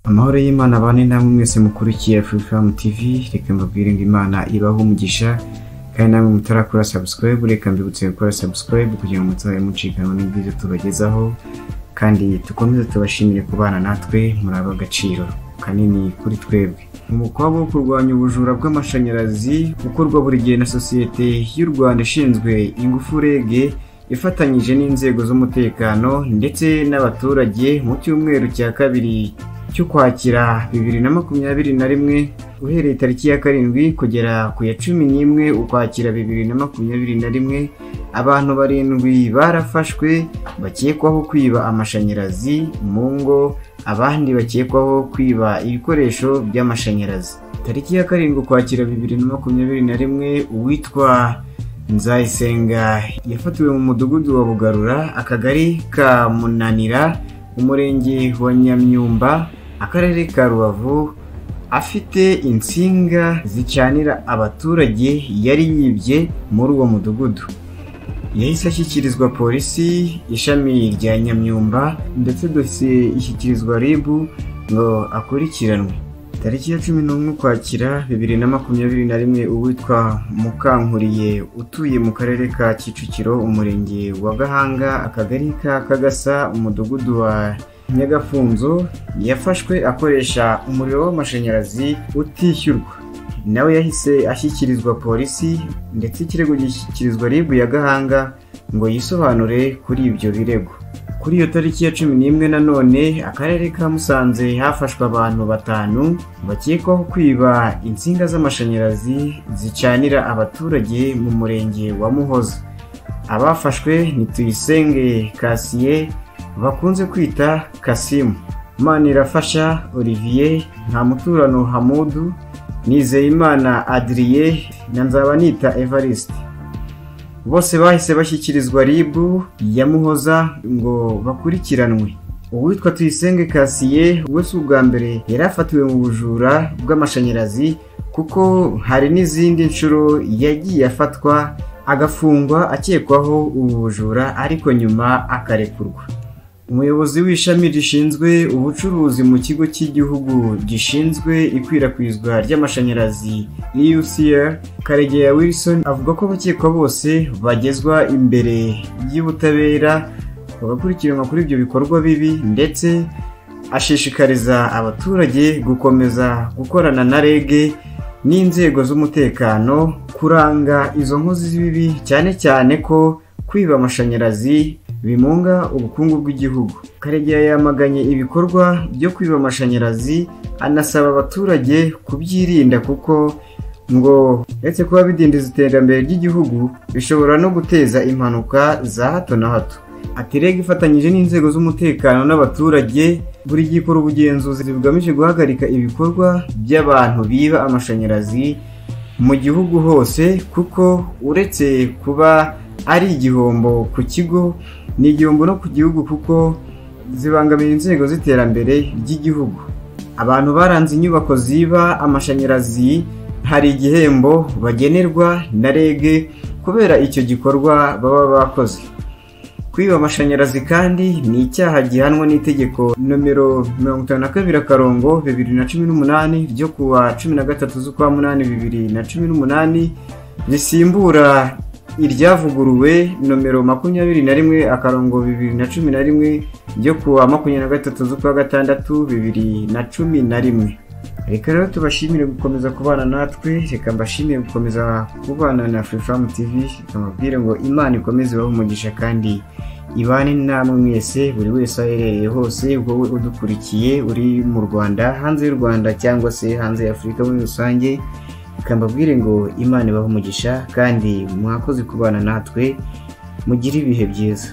Amahoro y'Imana abane namwe mwese mukurikiye Freedom TV reka mbabwire ngo Imana ibahe umugisha kandi namwe mutarakora subscribe reka mbibutse gukora subscribe kugira ngo mutabe mucikanwa n'ibyiza tubagezaho kandi dukomeze tubashimire kubana natwe muri aba agaciro kanini kuri twebwe umukwabu wo kurwanya ubujura bw'amashanyarazi ukorwa buri gihe na sosiyete y'u rwanda ishinzwe ingufu reg ifatanyije n'inzego z'umutekano ndetse n'abaturage mu cyumweru cya kabiri cy'ukwakira bibiri na makumyabiri na rimwe uhereye tariki ya karindwi kugera ku ya cumi n'imwe ukwakira bibiri na makumyabiri na rimwe abantu barindwi barafashwe bakekwaho kwiba amashanyarazi mu ngo abandi bakekwaho kwiba ibikoresho by'amashanyarazi tariki ya karindwi ukwakira bibiri na makumyabiri na rimwe uwitwa nzayisenga yafatiwe mu mudugudu wa bugarura akagari ka munanira umurenge wa nyamyumba akarere ka rubavu afite insinga zicanira abaturage yari yibye muri uwo mudugudu yahise ashyikirizwa polisi ishami rya nyamyumba ndetse dosiye ishyikirizwa rib ngo akurikiranwe tariki ya cumi n'umwe ukwakira bibiri na makumyabiri na rimwe uwitwa mukankuriye utuye mu karere ka kicukiro umurenge wa gahanga akagari ka kagasa umudugudu wa nyagafunzo yafashwe akoresha umuriro w'amashanyarazi utishyurwa nawe yahise ashyikirizwa polisi ndetse ikirego gishyikirizwa rib ya gahanga ngo yisobanure kuri ibyo birego kuri iyo tariki ya cumi n'imwe nanone akarere ka musanze hafashwe abantu batanu bakekwaho kwiba insinga z'amashanyarazi zicanira abaturage mu murenge wa muhoza abafashwe ni tuyisenge kasiye bakunze kwita kasimu manirafasha olivier ntamuturano hamudu nizeyimana adiriye na nzabanita evariste bose bahise bashyikirizwa ribu ya muhoza ngo bakurikiranwe uwitwa tuyisenge kasiye we si ubwa mbere yari afatiwe mu bujura bw'amashanyarazi kuko hari n'izindi nshuro yagiye afatwa agafungwa akekwaho ubu bujura ariko nyuma akarekurwa umuyobozi w'ishami rishinzwe ubucuruzi mu kigo cy'igihugu gishinzwe ikwirakwizwa ry'amashanyarazi EUCR karegeya Wilson avuga ko abakekwa bose bagezwa imbere y'ubutabera bagakurikiranwa kuri ibyo bikorwa bibi ndetse ashishikariza abaturage gukomeza gukorana na REG n'inzego z'umutekano kuranga izo nkozi z'ibibi cyane cyane ko kwiba amashanyarazi bimunga ubukungu bw'igihugu karegeya yamaganye ibikorwa byo kwiba amashanyarazi anasaba abaturage kubyirinda kuko ngo uretse kuba bidindiza iterambere ry'igihugu bishobora no guteza impanuka za hato na hato ati rege ifatanyije n'inzego z'umutekano n'abaturage buri gihe ikora ubugenzuzi bugamije guhagarika ibikorwa by'abantu biba amashanyarazi mu gihugu hose kuko uretse kuba ari igihombo ku kigo ni igihombo no ku gihugu kuko zibangamira inzego z'iterambere ry'igihugu abantu baranze inyubako ziba amashanyarazi hari igihembo bagenerwa na reg kubera icyo gikorwa baba bakoze kwiba amashanyarazi kandi ni icyaha gihanwa n'itegeko nomero mirongo itanu na kabiri akarongo bibiri na cumi n'umunani ryo ku wa cumi na gatatu z'ukwa munani bibiri na cumi n'umunani risimbura iryavuguruwe nomero makumyabiri na rimwe akarongo bibiri na cumi na rimwe ryo ku wa makumyabiri na gatatu z'ukwa gatandatu bibiri na cumi na rimwe reka rero tubashimire gukomeza kubana natwe reka mbashimire gukomeza kubana na furifamu tivi reka mbabwire ngo imana ikomeze ibahe umugisha kandi ibane namwe mwese buri wese aho aherereye hose wowe udukurikiye uri mu rwanda hanze y'u rwanda cyangwa se hanze y'afurika muri rusange reka mbabwire ngo imana ibahe umugisha kandi mwakoze kubana natwe mugire ibihe byiza